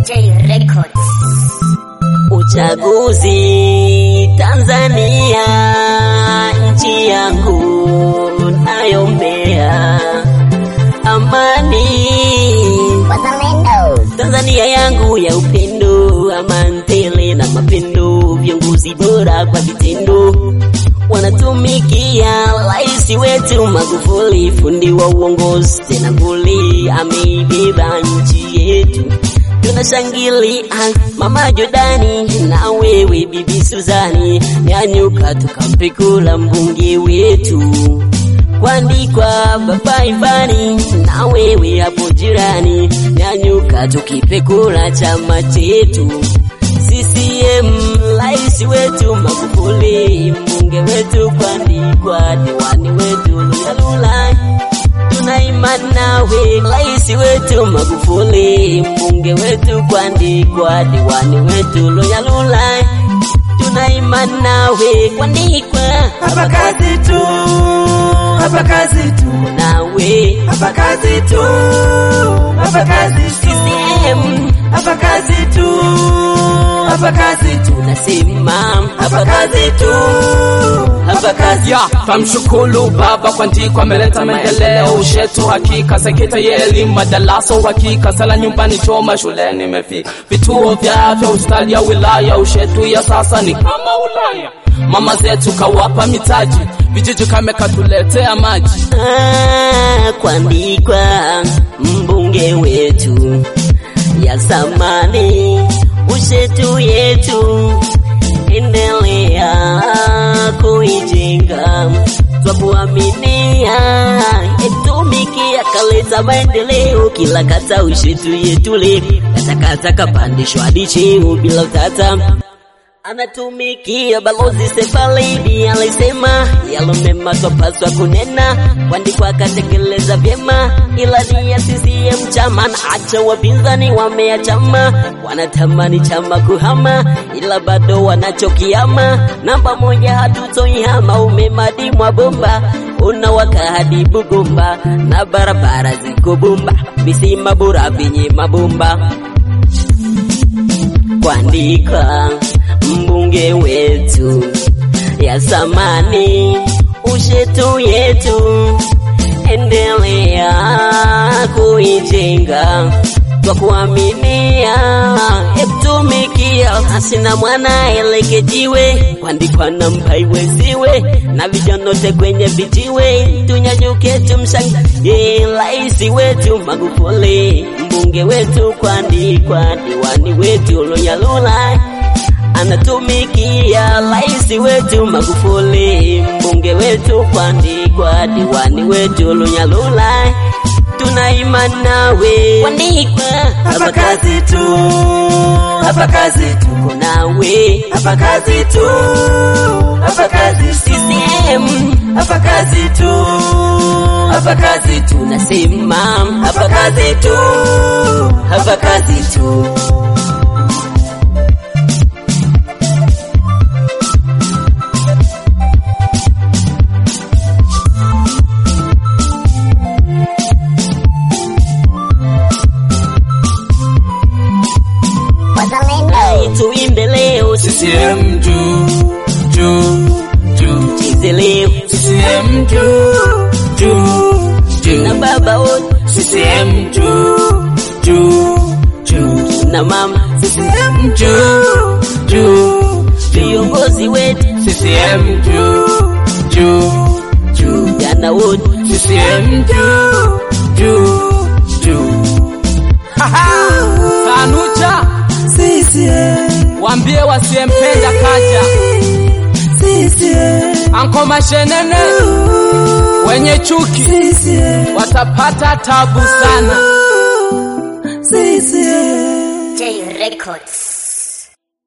J Records. Uchaguzi Tanzania, nchi yangu nayombea amani. Wazalendo. Tanzania yangu ya upendo, amani tele na mapendo, viongozi bora kwa vitendo wanatumikia rais wetu Magufuli, fundi wa uongozi tena nguli, ameibeba nchi yetu tunashangilia mama Jordani na wewe bibi Suzani, nyanyuka tukampe kula mbunge wetu kuandikwa baba Ivani na wewe hapo jirani, nyanyuka tukipe kula chama chetu CCM, rais wetu Magufuli, mbunge wetu kuandikwa, diwani wetu Lulalula tuna imani nawe rais wetu Magufuli, mbunge wetu kuandikwa, diwani wetu Loyalula, tuna imani nawe kuandikwa, Hapa kazi tu, hapa kazi tu, nawe hapa kazi tu, hapa kazi tu, CCM hapa kazi tu, hapa kazi tu, nasema hapa kazi tu, hapa kazi ya tamshukuru baba kwa ndiko ameleta maendeleo ushetu hakika sekta ya elimu madarasa uhakika sala nyumbani choma shuleni imefika vituo vya afya hospitali ya wilaya ushetu ya sasa ni kama ulaya mama zetu kawapa mitaji vijiji kame katuletea maji Ah, kuandikwa mbunge wetu ya zamani ushetu yetu endelea kuijenga twa kuaminia etumikia kaleta maendeleo kila kata ushetu yetule katakata kapandishwa hadi cheo bila utata anatumikia balozi Sefalidi alisema yalo mema twapaswa kunena, kuandikwa akatekeleza vyema, ila ni ya CCM chama na acha wapinzani wameachama, wanatamani chama kuhama, ila bado wanachokiama. Namba moja hatutoihama, umemadi mwa bomba unawaka hadi Bugumba na barabara ziko bomba, visima bora vyenye mabomba kuandika mbunge wetu ya zamani ushetu yetu endelea kuijenga kwa kuaminia etumikia hasina mwana elekejiwe kuandikwa na mpaiweziwe na vijanote kwenye vijiwe tunyanyuke tumshangilie rais wetu Magufuli mbunge wetu kuandikwa diwani wetu Loyalula anatumikia rais wetu Magufuli mbunge wetu kuandikwa diwani wetu Lunyalula tuna imani nawe kuandikwa hapa kazi tu, hapa kazi tu, nawe hapa kazi tu, hapa kazi tu, CCM hapa kazi tu, hapa kazi tu, nasema hapa hapa kazi tu, hapa kazi tu Wazalendo. tuimbe leo CCM juu juu juu tucheze leo CCM juu juu na juu baba wote CCM juu juu juu na mama CCM juu juu viongozi wetu CCM juu juu juu jana wote CCM juu juu juu Sanucha CCM, waambie wasiyempenda kaja CCM, anko mashenene wenye chuki CCM, watapata tabu sana CCM. J Records.